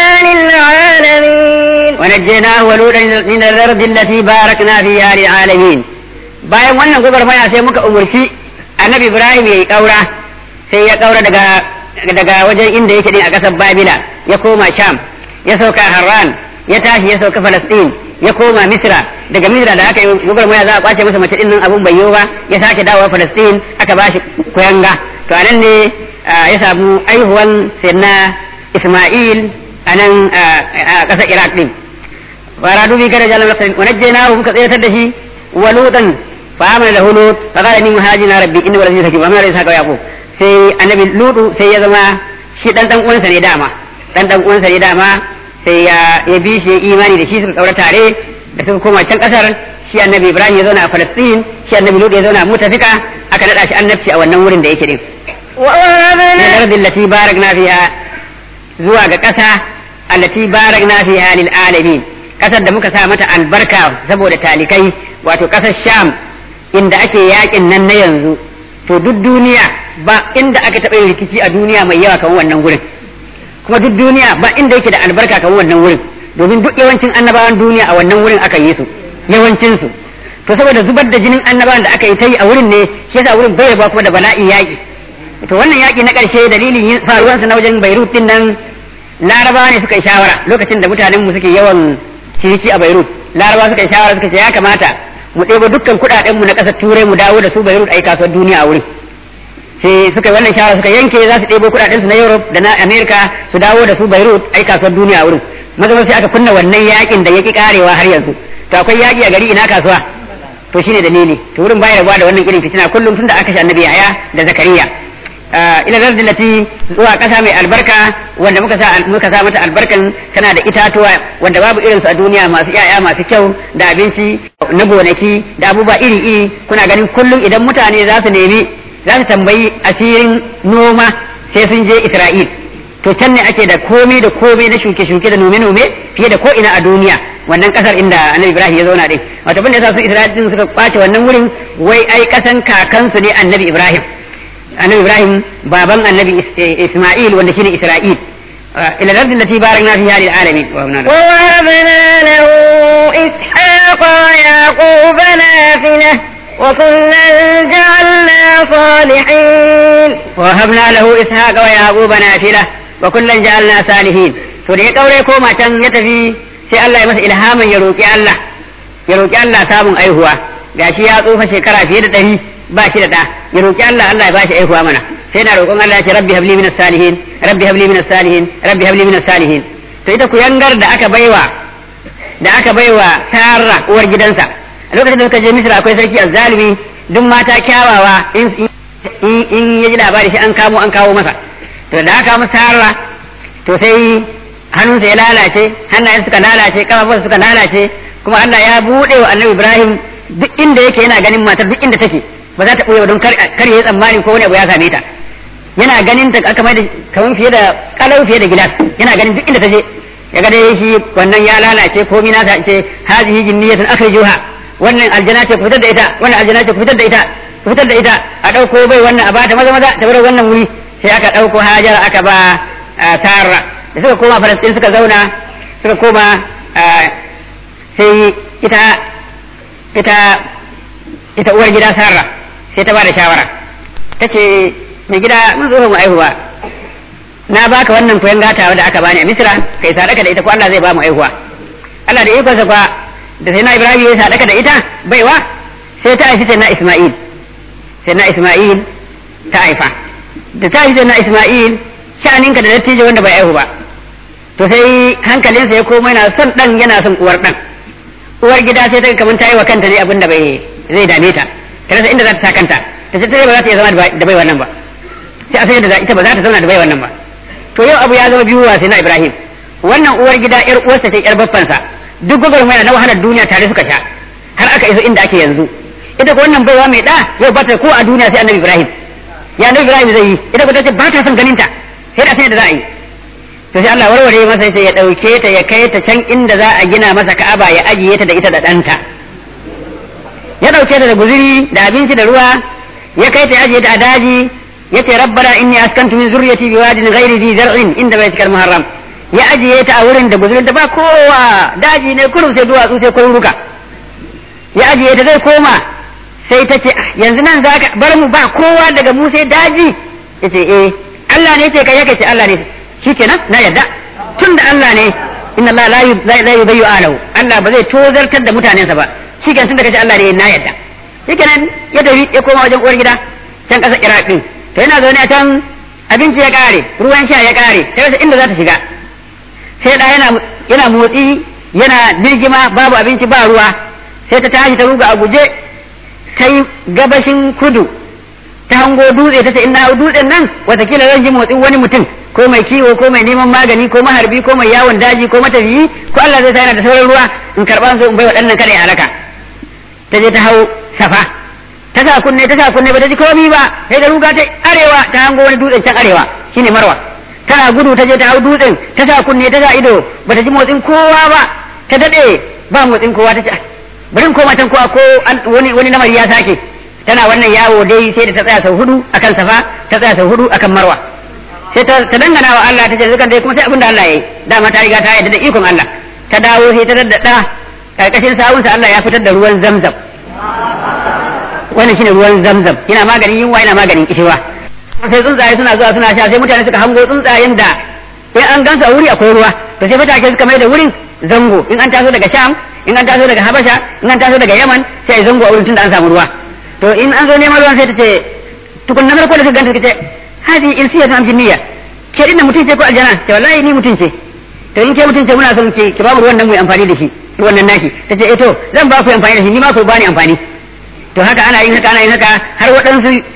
للعالمين ونجيناه ولوطا من الأرض التي باركنا فيها للعالمين bayan wannan gwagwarmaya sai muka umurci annabi ibrahim ya yi ƙaura sai ya ƙaura daga daga wajen inda yake din a ƙasar babila ya koma sham ya sauka harran ya tashi ya sauka falastin ya koma misra daga misra da aka yi gwagwarmaya za a kwace masa mace din nan abun bai yiwu ba ya sake dawowa falastin aka ba shi kuyanga to a nan ne ya samu aihuwan sayyidina isma'il a nan a ƙasar iraq din fara dubi kada jalan wa najjaynahu muka tsayatar da shi wa lutan فآمن له لوط فقال إني مهاجر ربي إني ولد حكيم وما ليس هكذا يعقوب sai annabi lutu sai ya zama shi dan dan uwansa ne dama dan dan uwansa ne dama sai ya ya bi shi imani da shi suka kaura tare da suka koma can kasar shi annabi ibrahim ya zauna a falastin shi annabi lutu ya zauna a mutafika aka nada shi annabci a wannan wurin da yake din ووهبنا ardin lati barakna fiha zuwa ga kasa allati barakna fiha lil alamin kasar da muka sa mata albarka saboda talikai wato kasar sham inda ake yakin nan na yanzu to duk duniya ba inda aka taɓa yin rikici a duniya mai yawa kamar wannan wurin kuma duk duniya ba inda yake da albarka kamar wannan wurin domin duk yawancin annabawan duniya a wannan wurin aka yi su yawancin su to saboda zubar da jinin annabawan da aka yi ta yi a wurin ne shi yasa wurin bai rabuwa kuma da bala'in yaƙi to wannan yaƙi na ƙarshe dalilin yin faruwansa na wajen Beirut din nan larabawa ne suka yi shawara lokacin da mutanen mu suke yawan ciniki a Beirut larabawa suka yi shawara suka ce ya kamata mu ɗebo dukkan kuɗaɗenmu na ƙasar turai mu dawo da su Beirut ai kasuwar duniya a wurin sai suka yi wannan shawara suka yanke za su ɗebo kuɗaɗen su na Europe da na America su dawo da su Beirut ai kasuwar duniya a wurin maza sai aka kunna wannan yakin da yaki karewa har yanzu to akwai yaki a gari ina kasuwa to shine dalili to wurin baya rabuwa da wannan irin fitina kullum tunda aka shi annabi Yahaya da Zakariya ila zardilati zuwa ƙasa mai albarka wanda muka sa muka sa mata albarkan tana da itatuwa wanda babu irin su a duniya masu yaya masu kyau da abinci na gonaki da abubuwa iri iri kuna ganin kullum idan mutane za su nemi za su tambayi asirin noma sai sun je Isra'il to can ne ake da komai da komai na shuke-shuke da nome-nome fiye da ko ina a duniya wannan kasar inda annabi Ibrahim ya zauna din wato bin da yasa su Isra'il din suka kwace wannan wurin wai ai kasan kakansu ne annabi Ibrahim annabi Ibrahim baban annabi Isma'il wanda shine Isra'il ila al-ard allati barakna fiha lil alamin wa habna ووهبنا له إسحاق ويعقوب نافلة وكلا جعلنا صالحين وهبنا له إسحاق ويعقوب نافلة وكلا جعلنا صالحين to da ya kaure koma can ya tafi sai Allah ya masa ilhamin ya roki Allah ya roki Allah samun aihuwa gashi ya tsufa shekara fiye da ɗari ba shi da ɗa ya roki Allah Allah ya bashi aihuwa mana sai na roƙon Allah ya ce rabbi habli minas salihin rabbi habli minas salihin rabbi habli minas salihin to ita ku yangar da aka baiwa da aka baiwa Sarah uwar gidansa a lokacin da suka je Misra akwai sarki azzalimi duk mata kyawawa in in ya ji labari shi an kamo an kawo masa to da aka masa Sarah to sai hannunsa ya lalace hannayen suka lalace kafafunsa suka lalace kuma Allah ya buɗe wa Annabi Ibrahim duk inda yake yana ganin matar duk inda take ba za ta ɓoye ba don kar ya yi tsammani ko wani abu ya same ta yana ganin ta aka mai da kamar fiye da kalau fiye da gilas yana ganin duk inda ta je ya ga dai shi wannan ya lalace komai na ta ce hazihi jinniyatun akhrijuha wannan aljana ce ku fitar da ita wannan aljana ce ku fitar da ita ku fitar da ita a dauko bai wannan a bata maza maza ta bar wannan wuri sai aka dauko hajara aka ba Sarah da suka koma Falastin suka zauna suka koma sai ita ita ita uwar gida Sarah sai ta ba da shawara tace mai gida mun zo mu aihuwa na baka wannan koyan gatawa da aka bani a Misra kai sadaka da ita ko Allah zai ba mu aihuwa Allah da ikonsa kwa da sai na Ibrahim ya sadaka da ita baiwa sai ta haifi sai na Isma'il sai na Isma'il ta haifa da ta haifi sai na Isma'il sha'aninka da dattijo wanda bai aihu ba to sai hankalinsa ya koma yana son dan yana son uwar dan uwar gida sai ta kamar ta yi wa kanta ne abin da bai zai dame ta ta rasa inda za ta sa kanta ta ce ba za ta iya zama da bai wannan ba sai a sai da ita ba za ta zauna da bai wannan ba to yau abu ya zama biyu wa sai na Ibrahim wannan uwar gida yar uwarsa ce yar baffansa duk gwagwarmaya na wahalar duniya tare suka sha har aka iso inda ake yanzu ita ko wannan baiwa mai da yau ba ta ko a duniya sai annabi Ibrahim ya annabi Ibrahim zai yi ita ko ta ce ba ta son ganin ta sai da sai da za a yi to sai Allah warware masa sai ya dauke ta ya kai ta can inda za a gina masa Ka'aba ya ajiye ta da ita da ɗanta ya dauke ta da guzuri da abinci da ruwa ya kai ta ya ajiye ta a daji yace rabbana inni askantu min zurriyati biwadin ghairi dhi zar'in inda baytikal muharram ya ajiye ta a wurin da guzurin da ba kowa daji ne kurum sai duwatsu sai kwaruruka ya ajiye ta zai koma sai ta ce yanzu nan za ka bar mu ba kowa daga mu sai daji yace eh Allah ne ce kai yake ce Allah ne shikenan na yadda tun da Allah ne inna Allah la la yubayyu alahu Allah ba zai tozartar da mutanensa ba shikenan tun da kace Allah ne na yadda shikenan ya tafi ya koma wajen uwar gida can kasar Iraq din to yana zaune a can abinci ya kare ruwan sha ya kare sai rasa inda za ta shiga sai da yana yana motsi yana birgima babu abinci ba ruwa sai ta tashi ta ruga a guje sai gabashin kudu ta hango dutse ta ce ina dutsen nan watakila zan ji motsin wani mutum ko mai kiwo ko mai neman magani ko maharbi ko mai yawon daji ko matafiyi ko Allah zai sa yana da sauran ruwa in karɓa su in bai waɗannan kada ya halaka ta je ta hau safa ta sa kunne ta sa kunne ba ta ji komi ba sai da ruga ta arewa ta hango wani dutsen can arewa shine marwa tana gudu ta je ta hau dutsen ta sa kunne ta sa ido ba ta ji motsin kowa ba ta dade ba motsin kowa ta ce bari koma can ko ko wani wani lamari ya sake tana wannan yawo dai sai da ta tsaya sau hudu akan safa ta tsaya sau hudu akan marwa sai ta dangana wa Allah ta ce zukan dai kuma sai abin da Allah yayi dama ta riga ta yarda da ikon Allah ta dawo sai ta daddada karkashin sawunsa Allah ya fitar da ruwan zamzam wannan shine ruwan zamzam yana maganin yunwa yana maganin kishiwa sai tsuntsaye suna zuwa suna sha sai mutane suka hango tsuntsayen da in an gansu a wuri akwai ruwa to sai fatake suka mai da wurin zango in an taso daga sham in an taso daga habasha in an taso daga yaman sai zango a wurin tunda an samu ruwa to in an zo neman ruwan sai ta ce tukun na farko da suka ganta suka ce hadi in siya ta jinniya ke dinna mutum ce ko aljana ce wallahi ni mutum ce to in ke mutum ce muna son ke ki ba mu ruwan nan mu amfani da shi ruwan nan naki ta ce eh to zan ba ku amfani da shi ni ma ku bani amfani to haka ana yin haka ana yin haka har waɗansu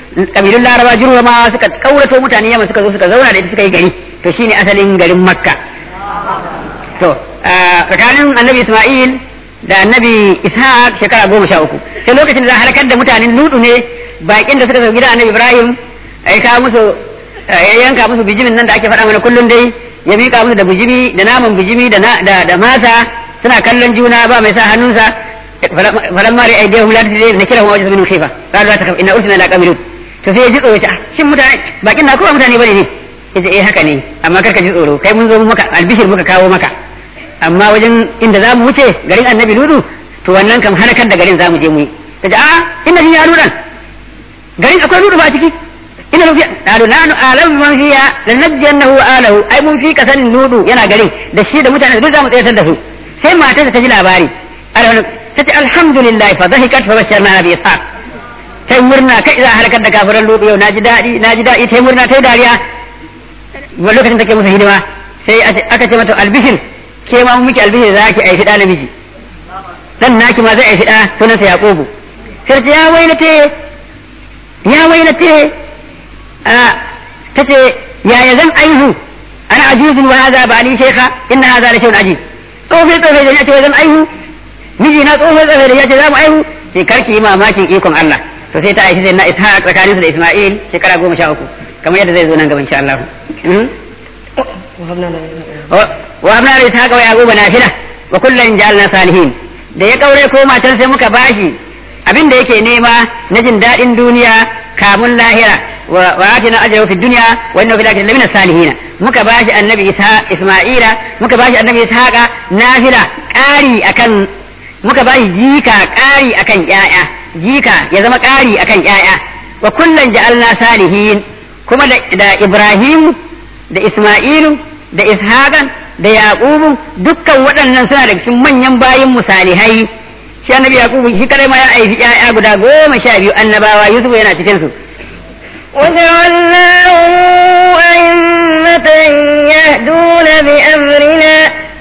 kabilun laraba jiruma suka kaurato mutane yamma suka zo suka zauna da ita suka yi gari to shine asalin garin makka to tsakanin annabi isma'il da annabi ishaq shekara goma sha uku sai lokacin da za a halakar da mutanen ludu ne bakin da suka zo gidan annabi ibrahim ya kawo musu ya yanka musu bijimin nan da ake faɗa mana kullum dai ya miƙa musu da bijimi da naman bijimi da da masa suna kallon juna ba mai sa hannunsa falamma rai aidiyahum la tadri nakira wa wajadu min khifa qalu la takhaf inna ursila ila qawmin to sai ya ji tsoro ta shin mutane bakin na kuma mutane bane ne yace eh haka ne amma kar ka ji tsoro kai mun zo maka albishir muka kawo maka amma wajen inda za mu wuce garin annabi ludu to wannan kam halakar da garin za mu je mu yi ta ce a inna fiya ludan garin akwai ludu ba a ciki ina lufiya qalu nahnu a'lamu man fiya lanajjannahu alahu ai mun fi kasanin ludu yana garin da shi da mutane duk za mu tsayatar da su sai matarsa ta ji labari ta ce alhamdulillah fa dhahikat fa basharna bi ishaq sai murna kai za halakar da kafiran ludu yau naji dadi naji dadi sai murna tai dariya wa lokacin take musu hidima sai aka ce mata albishir ke ma mun miki albishir za ki aifi da namiji dan naki ma zai aifi da sunansa yaqubu sai ta ya wailate ya wailate a tace yaya zan aihu ana ajuzun wa hadha ba ali shaykha inna hadha la shay'un ajib tsofe tsofe da yace zan aihu miji na tsofe tsofe da yace za mu aihu sai karki yi mamakin ikon Allah to sai ta aishi sai na ishaq tsakanin su da isma'il shekara goma sha uku kamar yadda zai zo nan gaba insha Allah wa habna da ishaq wa yaquba nafila wa kullun ja'alna salihin da ya kaure ko matan sai muka bashi abin da yake nema na jin daɗin duniya kamun lahira wa atina ajrahu fi dunya wa innahu fil akhirati lamina salihin muka bashi annabi isa isma'ila muka bashi annabi ishaqa nafila ƙari akan muka bashi jika ƙari akan ƴaƴa jika ya zama ƙari akan ƴaƴa wa kullun ja'alna salihin kuma da ibrahim da isma'ilu da ishaqan da yaqubu dukkan waɗannan suna da cikin manyan bayin musalihai shi annabi yaqubu shi kadai ma ya aifi ƴaƴa guda goma sha biyu annabawa yusuf yana cikin su وجعلناهم أئمة يهدون بأمرنا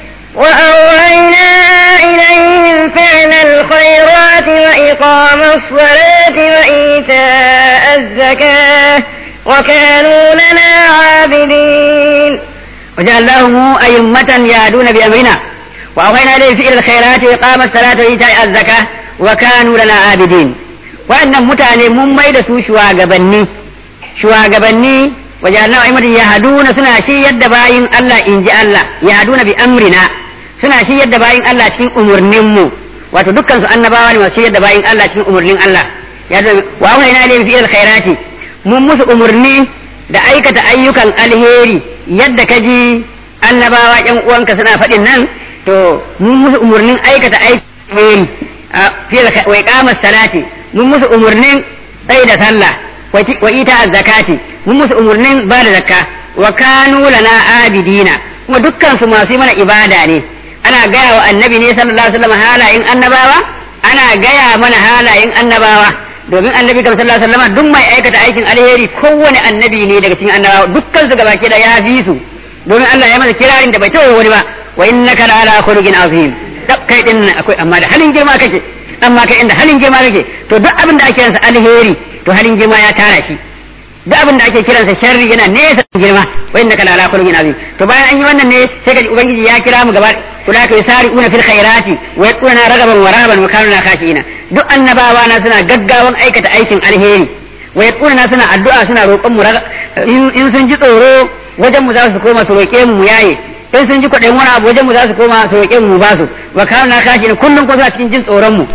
وأوحينا إليهم فعل الخيرات وإقام الصلاة وإيتاء الزكاة وكانوا لنا عابدين وجعلناهم أئمة يهدون بأمرنا وأوحينا إليهم فعل الخيرات وإقام الصلاة وإيتاء الزكاة وكانوا لنا عابدين وأن متعني مميد سوشوا قبني shugabanni wajen na'imatu ya haduna suna shi yadda bayin Allah in ji Allah ya haduna bi amrina suna shi yadda bayin Allah cikin umurnin mu wato dukkan su annabawa ne masu yadda bayin Allah cikin umurnin Allah ya da wa wa ina lim fi alkhairati mun musu umurni da aikata ayyukan alheri yadda ka ji annabawa ƴan uwanka suna faɗin nan to mun musu umurnin aikata aikin alheri fi wa iqamas salati mun musu umurnin tsaye da sallah wa ita zakati mun musu umurnin ba da zakka wa kanu lana abidina kuma dukkan su masu mana ibada ne ana gaya wa annabi ne sallallahu alaihi wasallam halayen annabawa ana gaya mana halayen annabawa domin annabi kam sallallahu alaihi wasallam duk mai aikata aikin alheri kowane annabi ne daga cikin annabawa dukkan su gabaki da ya fi su domin Allah ya masa kirarin da bai taɓa wani ba wa innaka la ala khuluqin azim kai din akwai amma da halin girma kake amma kai inda halin girma kake to duk abin da ake yansa alheri to halin girma ya tara shi duk abin da ake kiransa sharri yana nesa da girma wa innaka la ala khuluqin azim to bayan an yi wannan ne sai ka ubangiji ya kira mu gaba ulaka yusari'una fil khairati wa yaquluna ragaban wa rahaban wa kanu khashiina duk annabawa na suna gaggawan aikata aikin alheri wa yaquluna suna addu'a suna roƙon mu in sun ji tsoro wajen mu za su koma su roƙe mu mu yaye in sun ji kwaɗayin wani abu wajen mu za su koma su roƙe mu ba su wa kanu khashiina kullum ko suna cikin jin tsoron mu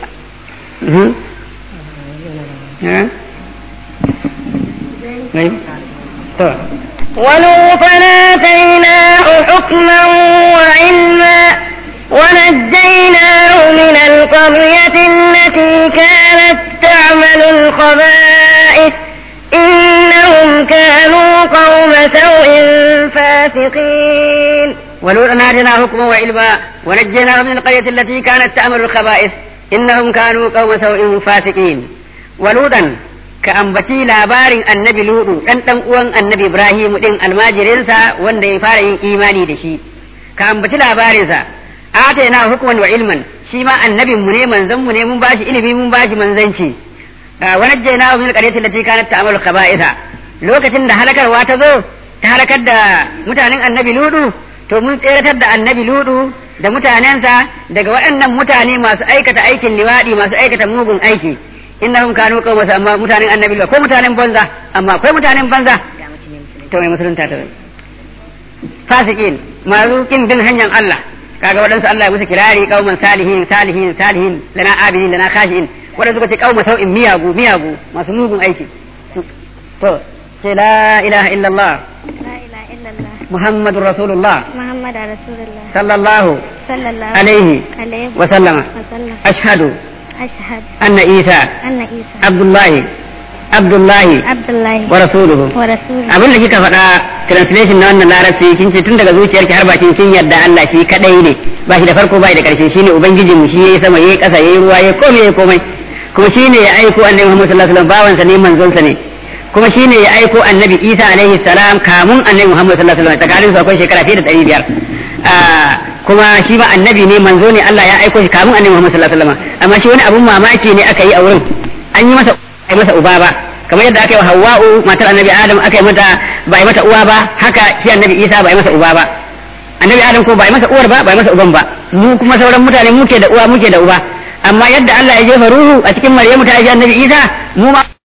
ولوطا آتيناه حكما وعلما ونجيناه من القرية التي كانت تعمل الخبائث إنهم كانوا قوم سوء فاسقين ولوطا آتيناه حكما وعلما ونجيناه من القرية التي كانت تعمل الخبائث إنهم كانوا قوم سوء فاسقين ولوطا ka ambaci labarin annabi ludu dan dan uwan annabi ibrahim din almajirinsa wanda ya fara yin imani da shi ka ambaci labarinsa atayna hukman wa ilman shi ma annabin mu ne manzon mu ne mun bashi ilimi mun bashi manzanci wa najjaynahu min alqaryati allati kanat ta'malu khaba'itha lokacin da halakarwa ta zo ta halakar da mutanen annabi ludu to mun tseratar da annabi ludu da mutanensa daga waɗannan mutane masu aikata aikin liwaɗi masu aikata mugun aiki innahum kanu qawma amma mutanen annabi ludu ko mutanen banza amma akwai mutanen banza to mai musulunta ta fasikin masu kin bin hanyar Allah kaga waɗansu Allah ya musu kirari qauman salihin salihin salihin lana abidin lana khashiin waɗansu suka ce qauma sau'in miyagu miyagu masu mugun aiki to ce la ilaha illallah لا إله إلا الله محمد رسول الله محمد رسول الله صلى الله صلى الله عليه عليه وسلم وسلم أشهد أشهد أن عيسى أن عيسى عبد الله عبد الله عبد الله ورسوله ورسوله abin da kika faɗa translation na wannan larabci kin ce tun daga zuciyarki har bakin kin yarda Allah shi kadai ne ba shi da farko ba shi da karshe shine ubangijin mu shi yayi sama yayi ƙasa yayi ruwa yayi komai yayi komai kuma shine ya aiko annabi Muhammad sallallahu alaihi wasallam bawansa ne manzon sa ne kuma shine ya aiko annabi Isa alaihi salam kamun annabi Muhammad sallallahu alaihi wasallam tsakanin su akwai shekara fiye da 500 kuma shi ma annabi ne manzo ne Allah ya aiko shi kamun annabi Muhammad sallallahu alaihi wasallam amma shi wani abun mamaki ne aka yi a wurin an yi masa ai masa uba ba kamar yadda aka yi wa Hawwa'u matar annabi Adam aka yi mata ba yi mata uwa ba haka shi annabi Isa ba yi masa uba ba annabi Adam ko ba yi masa uwar ba ba yi masa uban ba mu kuma sauran mutane muke da uwa muke da uba amma yadda Allah ya jefa ruhu a cikin Maryamu ta haifi annabi Isa mu ma